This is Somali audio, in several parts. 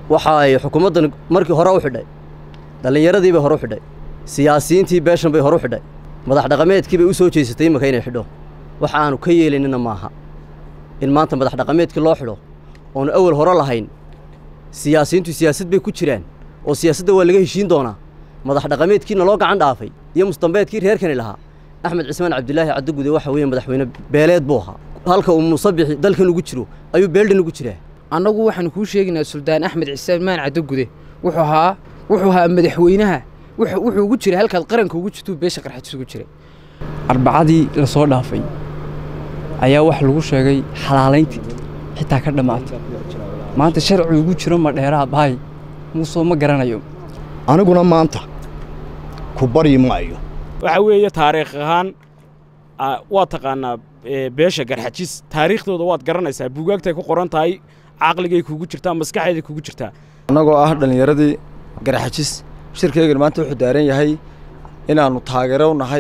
waxa ay xukuumaddan markii hore u xidhay dhallinyaradii bay hore u xidhay siyaasiyiintii beeshan bay hore u xidhay madax dhaqameedkii bay u soo jeesatay imaka inay xidho waxa aanu ka yeelaynina maaha in maanta madax dhaqameedkii loo xidho oonu awal hore lahayn siyaasiyiintu siyaasad bay ku jiraan oo siyaasadda waa laga heshiin doonaa madax dhaqameedkiina loo gacan dhaafay iyo mustambeedkii reerkani lahaa axmed cismaan cabdilaahi caddagude waxa weeye madaxweyne beeleed buu ahaa halka uu musabixi dalkan ugu jiro ayuu beeldhan ugu jiraa annagu waxaanu kuu sheegaynaa suldaan axmed cismaan caddagude wuxuu ahaa wuxuu ahaa madaxweynaha wuxuu ugu jiray halkaad qaranka ugu jirtuu beesha qarxajis ugu jiray arbacadii la soo dhaafay ayaa wax lagu sheegay xalaalayntii xitaa ka dhammaatay maanta sharci ugu jiro ma dheeraa bahay muusoo ma garanayo aniguna maanta ku baryi maayo waxa weeye taariikh ahaan waad taqaannaa beesha garxajis taariikhdooda waad garanaysaa buugaagtay ku qoran tahay caqligay kugu jirtaa maskaxeeday kugu jirtaa annagoo ah dhallinyaradii garxajis shirkaygan maanta wuxuu daaran yahay inaannu taageero nahay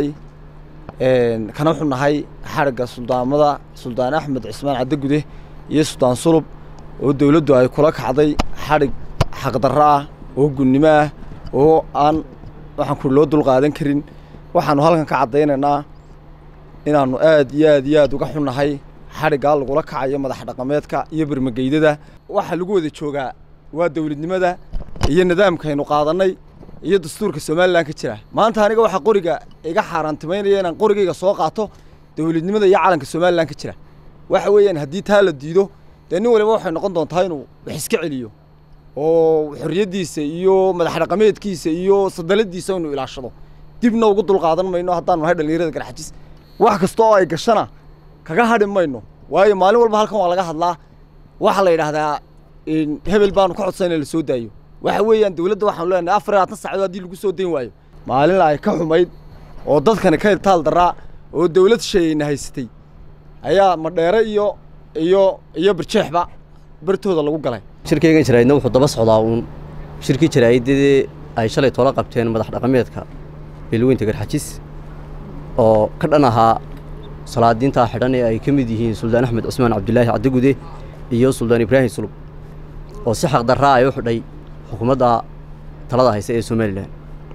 kana wuxuu nahay xadhigga suldaamada suldaan axmed cismaan caddagude iyo suldaan sulub oo dawladdu ay kula kacday xadhig xaqdarro ah oo gunnimo ah oo aan waxaan ku loo dulqaadan karin waxaannu halkan ka caddaynaynaa inaannu aad iyo aad iyo aad uga xunnahay xadhiggaa lagula kacayo madax dhaqameedka iyo bermageydada waxa lagu wada joogaa waa dawladnimada iyo nidaamkaynu qaadannay iyo dastuurka somalilan ka jira maanta aniga waxaa qoriga iga xaaraantimaynaya inaan qorigayga soo qaato dawladnimada iyo calanka somalilan ka jira waxa weeyaan haddii taa la diido dee nin waliba waxay noqon doontaa inuu wax iska celiyo oo xorriyaddiisa iyo madax dhaqameedkiisa iyo sadaladiisa inuu ilaashado dibna ugu dulqaadan mayno haddaanu nahay dhallinyarada garxajis wax kasta oo ay gashana kaga hadhi mayno waayo maalin walba halkan waa laga hadlaa waxaa la yidhaahdaa hebel baanu ka codsan in la soo daayo waxa weeyaan dawladda waxaanu leenahay afar iyo labaatan saacadood haddii lagu soo dayn waayo maalin ay ka xumayd oo dadkani ka ibtaal daraa oo dawlad sheeyayna haysatay ayaa madheere iyo iyo iyo barjeexba bartooda lagu galay shirkaygan jaraa'idna wuxuu daba socdaa uun shirkii jaraa'idadii ay shalay toola qabteen madax dhaqameedka beelweynta garxajis oo ka dhan ahaa salaadiintaa xidhan ee ay ka mid yihiin suldaan axmed cismaan cabdilaahi caddagude iyo suldaan ibraahim sulub oo si xaqdarraa ay u xidhay xukuumadda talada haysa ee somalilan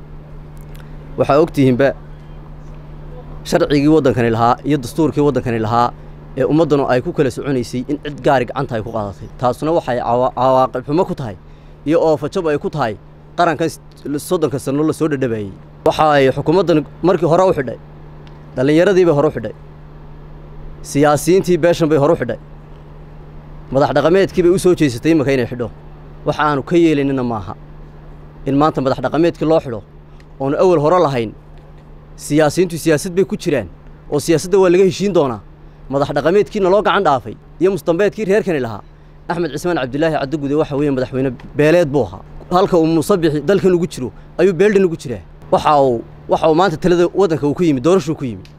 waxaa ogtihiinba sharcigii waddankani lahaa iyo dastuurkii waddankani lahaa ee ummaddanu ay ku kala soconaysay in cid gaari gacanta ay ku qaadatay taasuna waxay cawaaqib xumo ku tahay iyo oofajab ay ku tahay qarankan soddonka sanno la soo dhadhabayey waxa ay xukuumaddan markii hore u xidhay dhallinyaradii bay hore u xidhay siyaasiyiintii beeshan bay hore u xidhay madax dhaqameedkii bay u soo jeesatay imaka inay xidho waxa aanu ka yeelaynina maaha in maanta madax dhaqameedkii loo xidho oonu awal hore lahayn siyaasiyiintu siyaasad bay ku jiraan oo siyaasadda waa laga heshiin doonaa madax dhaqameedkiina loo gacan dhaafay iyo mustambeedkii reerkani lahaa axmed cismaan cabdilaahi caddagude waxa weeye madaxweyne beeleed buu ahaa halka uu musabixi dalkan ugu jiro ayuu beeldhan ugu jiraa waxa uu waxa uu maanta talada waddanka uu ku yimi doorashuu ku yimi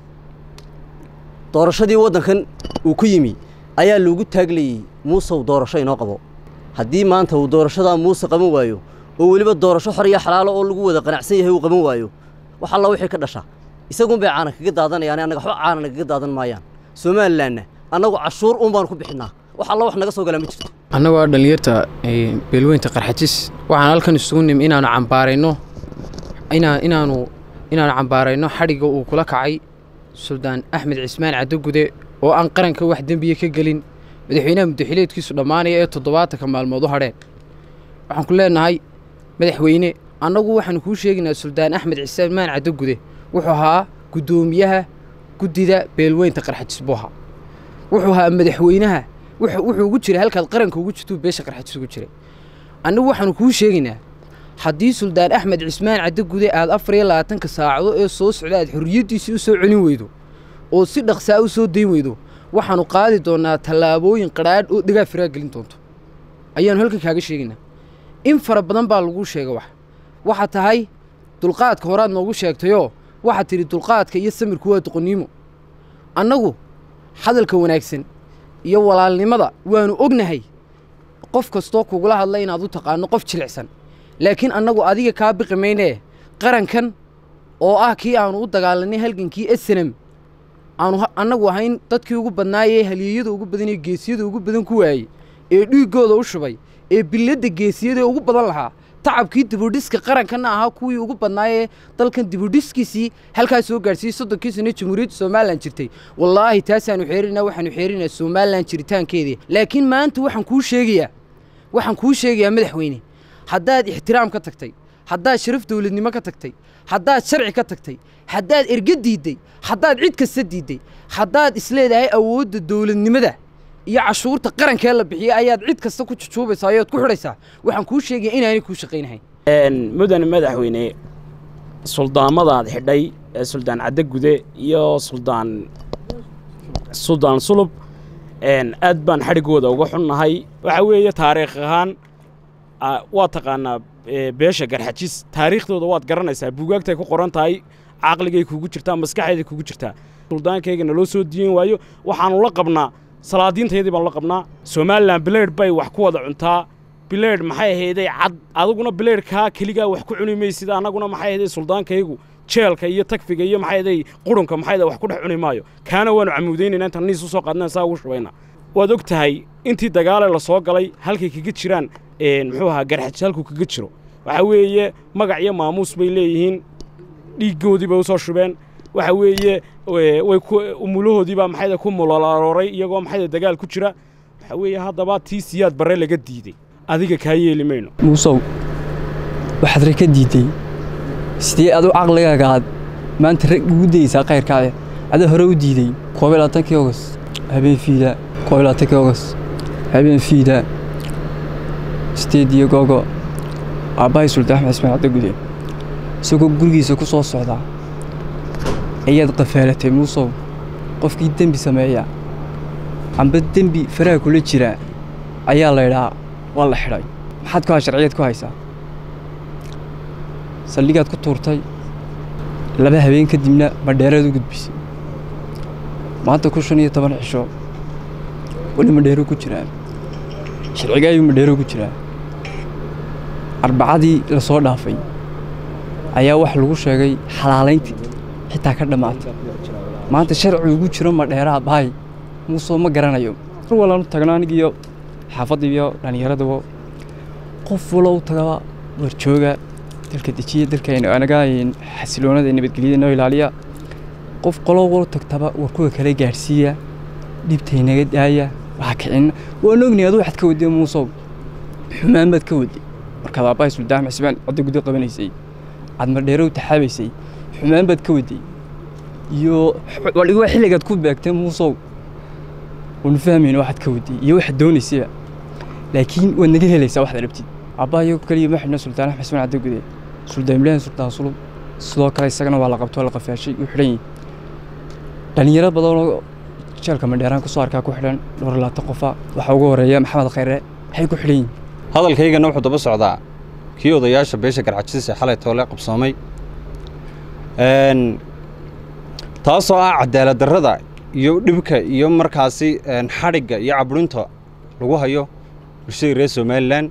doorashadii waddankan uu ku yimi ayaa loogu taaglayey muusew doorasho inoo qabo haddii maanta uu doorashadaa muuse qaban waayo oo weliba doorasho xor iyo xalaalo oo lagu wada qanacsan yahay uu qaban waayo wax alla wixii ka dhasha isagun bay caanan kaga daadanayaan annaga waxba caanan kaga daadan maayaan somalilanna annagu cashuur uun baanu ku bixinnaa wax alla wax naga soo galaa ma jirto annagoo ah dhallinyarta beelweynta qarxajis waxaan halkan isugu nim inaanu cambaarayno inaa inaanu inaanu cambaarayno xadhigga uu kula kacay suldaan axmed cismaan caddagude oo aan qaranka wax dembiya ka gelin madaxweynaha muddaxileedkiisu dhammaanaya ee toddobaatanka maalmood u hadheen waxaan ku leenahay madaxweyne annagu waxaanu kuu sheegaynaa suldaan axmed cismaan caddagude wuxuu ahaa guddoomiyaha guddida beelweynta qarxajis buu ahaa wuxuu ahaa madaxweynaha wuxuu ugu jiray halkaad qaranka ugu jirtuu beesha qarxajis ugu jiray annagu waxaanu kuu sheegaynaa haddii suldaan axmed cismaan caddagude aad afar iyo labaatanka saacado ee soo socda aad xorriyaddiisii u soo celin weydo oo si dhaqsaa u soo dayn weydo waxaanu qaadi doonnaa tallaabooyin qadhaadh oo dhigaa firaa gelin doonto ayaanu halkan kaaga sheegaynaa in fara badan baa laguu sheega wax waxaa tahay dulqaadka horaad noogu sheegtayoo waxaad tidhi dulqaadka iyo samirku waa doqonniimo annagu hadalka wanaagsan iyo walaalnimada waanu ognahay qof kastoo kugula hadla inaad u taqaanno qof jilicsan laakiin annagu adiga kaa biqi maynee qarankan oo ah kii aanu u dagaalanay halgankii esenem aanu annagu ahayn dadkii ugu badnaayee halyeeyada ugu badan ee geesiyada ugu badan ku waayey ee dhiiggooda u shubay ee biladda geesiyada ugu badan lahaa tacabkii dibudhiska qarankana ahaa kuwii ugu badnaayee dalkan dibudhiskiisii halkaa soo gaadhsiiyey soddonkii sano jamhuuriyadda somalilan jirtay wallaahi taasaanu xeerinaa waxaanu xeerinaa somalilan jiritaankeedii laakiin maanta waxaan kuu sheegayaa waxaan kuu sheegayaa madaxweyne haddaad ixtiraam ka tagtay haddaad sharaf dawladnimo ka tagtay haddaad sharci ka tagtay haddaad erge diidday haddaad cid kasta diidday haddaad isleedahay awoodda dawladnimada iyo cashuurta qarankee la bixiyey ayaad cid kasta ku jujuubaysaa ayaad ku xidhaysaa waxaan kuu sheegaya inaanay kuu shaqaynahayn mudane madaxweyne suldaamadaad xidhay ee suldaan cadde gude iyo suldaan suldaan sulub aad baan xadhiggooda uga xunnahay waxa weeye taariikh ahaan waa taqaanaa beesha garxajis taariikhdooda waad garanaysaa buugaagtay ku qoran tahay caqligay kugu jirtaa maskaxeeday kugu jirtaa suldaankayga naloo soo diyen waayo waxaanu la qabnaa salaadiintayadii baanu la qabnaa somalilan bileydh bay wax ku wada cuntaa bileydh maxay ahayday cad adiguna bileydhkaa keligaa wax ku cuni maysid annaguna maxay ahayday suldaankaygu jeelka iyo tagfiga iyo maxay ahayday qurunka maxay ahayday wax ku dhex cuni maayo kaana waanu camuudaynayna intaan niis u soo qaadnaan saa ugu shubayna waad og tahay intii dagaale la soo galay halkay kaga jiraan muxuu ahaa garxajis halkuu kaga jiro waxa weeye magac iyo maamuus bay leeyihiin dhiiggoodii bay u soo shubeen waxa weeye way umulahoodii baa maxayda ku mulalaalooray iyagoo maxayda dagaal ku jira waxa weeye haddaba tii siyaad barre laga diiday adiga kaa yeeli mayno muusow waxaad rag ka diidday sidee adu caqligaaga aad maanta rag ugu dayeysaa kayrkaade adaa hore u diiday koob iyo labaatankii ogos habeen fiida koob iyo labaatankii ogos habeen fiida sideed iyo googo aabbahay sultaan axmed ismaan cadde gude isagoo gurigiisa ku soo socdaa ayaad qafaalatay muusow qofkii dembi sameeya amba dembi faraha kula jira ayaa laydhaa waa la xidhay maxaad ku ha sharciyaed ku haysaa saldhigaad ku tuurtay laba habeen kadibna madheeraad u gudbisay maanta ku shan iyo toban cisho weli madheero ku jiraa sharciga ayuu madheero ku jiraa arbacadii la soo dhaafay ayaa wax lagu sheegay xalaalayntii xitaa ka dhammaatay maanta sharci ugu jiro madheeraa bahay muusoo ma garanayo mar walaan u tagno anigiiyo xaafadda iyo dhallinyaradaba qof walo u tagaba warjooga dalka dejiya dalkayna anaga xasiloonada nabadgelyada noo ilaaliya qof qolo walo tagtaba war kuwa kale gaadhsiiya dhibtaynaga daaya waxa kicin waan ognahay adu waxaad ka waday muusow xumaan baad ka waday markaad aabbahay suldaan xisbaan codda gudo qabanaysay aad madheero u taxaabaysay xumaan baad ka waday iyo waa xilligaad ku beegtay muusow waanu fahmayna waxaad ka waday iyo waxaad doonaysayba laakiin waad naga helaysaa waxaad rabtid aabbaha iyago kaliya ma xidhna suldaan axmed xisbaan cadde gude suldaan ibraahim suldaan sulub sidoo kale isagana waa la qabto la qafaashay u xidhan yihin dhallinyaro badanoo jeelka madheeraan kusoo arkaa ku xidhan dhowr labaatan qofa waxaa ugu horeeya maxamed khayre waxay ku xidhan yihin hadalkaygana wuxuu daba socdaa kii odayaasha beesha garxajis ee xalay toole qabsoomay taasoo ah cadaalad darrada iyo dhibka iyo markaasi xadhigga iyo cabrinta lagu hayo bulshada reer somalilan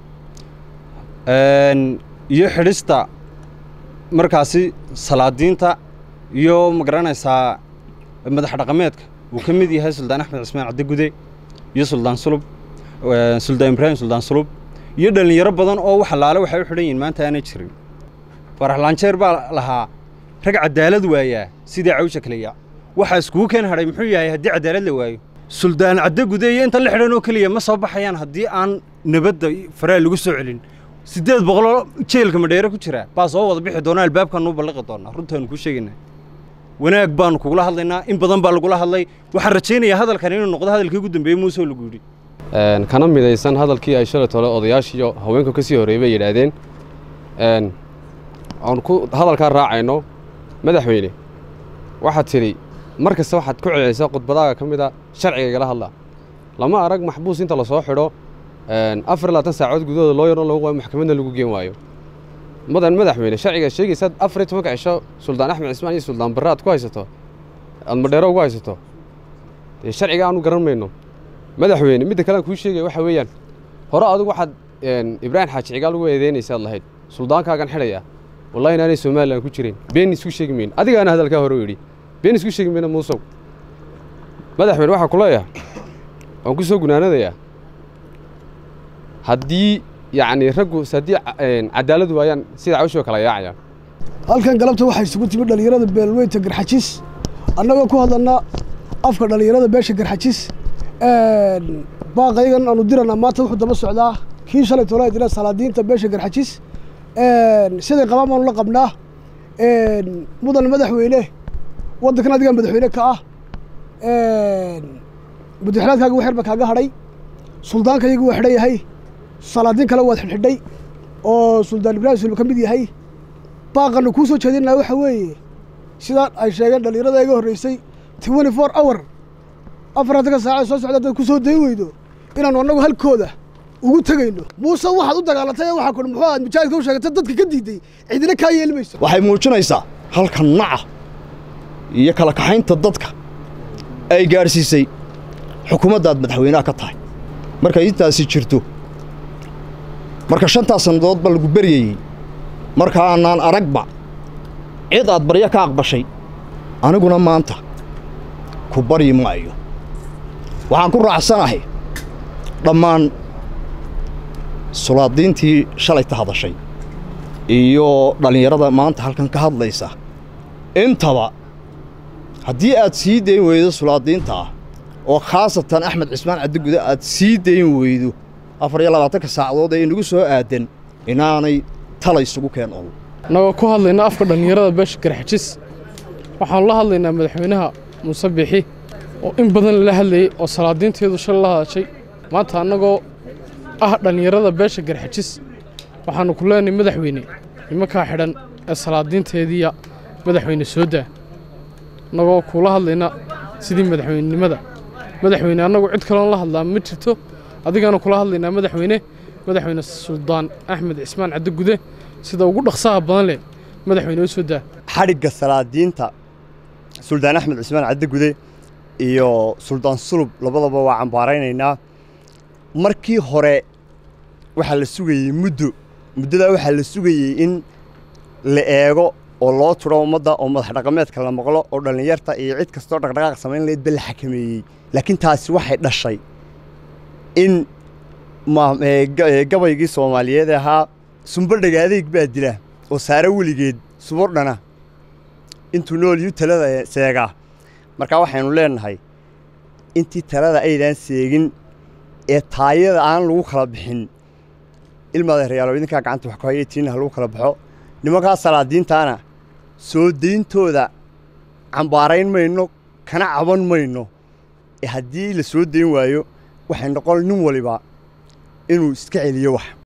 iyo xidhista markaasi salaadiinta iyo magaranaysaa madax dhaqameedka uu ka mid yahay suldaan axmed cismaan cadde gude iyo suldaan sulub suldaan ibraahim suldaan sulub iyo dhallinyaro badan oo wax allaale waxay u xidhan yihiin maanta aanay jirin farax laanjeer baa lahaa rag cadaalad waayaa sidii cawsha kaleya waxaa iskugu keen hadhay muxuu yahay haddii cadaalad la waayo suldaan cadde gude iyo inta la xidhan oo keliya ma soo baxayaan haddii aan nabadda faraha lagu soo celin siddeed boqoloo jeelka madheere ku jira baa soo wada bixi doonaa albaabkaan nuu balliqi doonaa runtaanu kuu sheegaynaa wanaag baanu kugula hadlaynaa in badan baa lagula hadlay waxaan rajaynayaa hadalkan inuu noqdo hadalkii ugu dambeeyey muusoo lagu yidhi kana midaysan hadalkii ay shalay tole odayaashiiyo haweenka ka sii horreeyey bay yidhaahdeen aan ku hadalkaa raacayno madaxweyne waxaad tidhi mar kasta waxaad ku celcelisaa khudbadaaga ka mid a sharciga igala hadlaa lama arag maxbuus inta lasoo xidho afar iyo labaatan saacood gudahooda loo yaroo lagu waayo maxkamadna lagu geen waayo mudan madaxweyne sharciga sheegaysaad afar iyo tobanka cisho suldaan axmed cismaan iyo suldaan barre aad ku haysato aad madheero ugu haysato dee sharciga aanu garan mayno madaxweyne midda kale aan kuu sheegaya waxa weeyaan hore adigu waxaad ibraahim xaaji cigaal ugu eedeynaysaad lahayd suldaankaagan xidhaya wallahi inaanay somalilan ku jirin been isku sheegi mayno adigaana hadalkaa hore u yidhi been isku sheegi mayno muusow madaxweyne waxaa ku leeyahay waan ku soo gunaanadayaa haddii yacni raggu haddii cadaalad waayaan sida cawshoo kala yaacayaan halkan galabta waxaa isugu timid dhallinyarada beelweynta garxajis annagoo ku hadlanaa afka dhallinyarada beesha garxajis baaqaygan aanu diranaa maanta wuxuu daba socdaa kii shalay toolaa dila salaadiinta beesha garxajis siday qabaan baanu la qabnaa mudan madaxweyne waddankan adigaa madaxweyne ka ah madaxweynaadkaaga waxyar ba kaaga hadhay suldaanka iyagu waa xidhan yahay salaadiin kale waad xidhxidhay oo suldaan ibraahim sulba ka mid yahay baaqanu kuu soo jeedinaa waxa weeye sidaan ay sheegeen dhallinyarada iga horreysay twenty four hour afartanka saaca soo socda haddaad ku soo dayn weydo inaanu annagu halkooda ugu tegayno muuse waxaad u dagaalantay ee waxaa kudhi muxuu aad mujaahidka u sheegatay dadka ka diiday cidina kaa yeeli mayso waxay muujinaysaa halka naca iyo kala kaxaynta dadka ay gaadhsiisay xukuumaddaad madaxweynaha ka tahay markay intaasi jirto marka shantaas sannadoodba lagu beryayey marka aanaan aragba cid aad baryo ka aqbashay aniguna maanta ku baryi maayo waxaan ku raacsanahay dhammaan sulaadiintii shalayta hadashay iyo dhallinyarada maanta halkan ka hadlaysa intaba haddii aad sii dayn weydo sulaadiinta ah oo khaasatan axmed cismaan cadigude aad sii dayn weydo afar iyo labaatanka saacadood ee inagu soo aadan inaanay tala isugu keen ol annagoo ku hadlayna afka dhallinyarada beesha garxajis waxaanu la hadlaynaa madaxweynaha muuse biixi oo in badan lala hadlayey oo salaadiinteedu shal la hadashay maanta annagoo ah dhallinyarada beesha garxajis waxaannu ku leenahay madaxweyne nimankaa xidhan ee salaadiinteediiya madaxweyne soo daa annagoo kuula hadlayna sidii madaxweynenimada madaxweyne annagu cid kaloon la hadlaa ma jirto adigaanu kula hadlaynaa madaxweyne madaxweyne suldaan axmed cismaan cadigude sida ugu dhaqsaha badan leh madaxweyne u soo daa xadhigga salaadiinta suldaan axmed cismaan cadigude iyo suldaan sulub labadaba waa cambaaraynaynaa markii hore waxaa la sugayey muddo muddadaa waxaa la sugayey in la eego oo loo turo ummadda oo madax dhaqameedka la maqlo oo dhallinyarta iyo cid kastoo dhaqdhaqaaq samayn lahayd ba la xakameeyey laakiin taasi waxay dhashay in gabaygii soomaaliyeed ahaa sumbadhaga adeeg baa dila oo saare weligeed subordhana intuu nool yu talada seegaa markaa waxaynu leenahay intii talada aydaan seegin ee taayada aan lagu kala bixin ilmaadeeryaalo idinkaa gacanta wax ku haya tiina ha lagu kala baxo nimankaa salaadiintaana soo dayntooda cambaarayn mayno kana caban mayno ee haddii la soo dayn waayo waxay noqon nin waliba inuu iska celiyo wax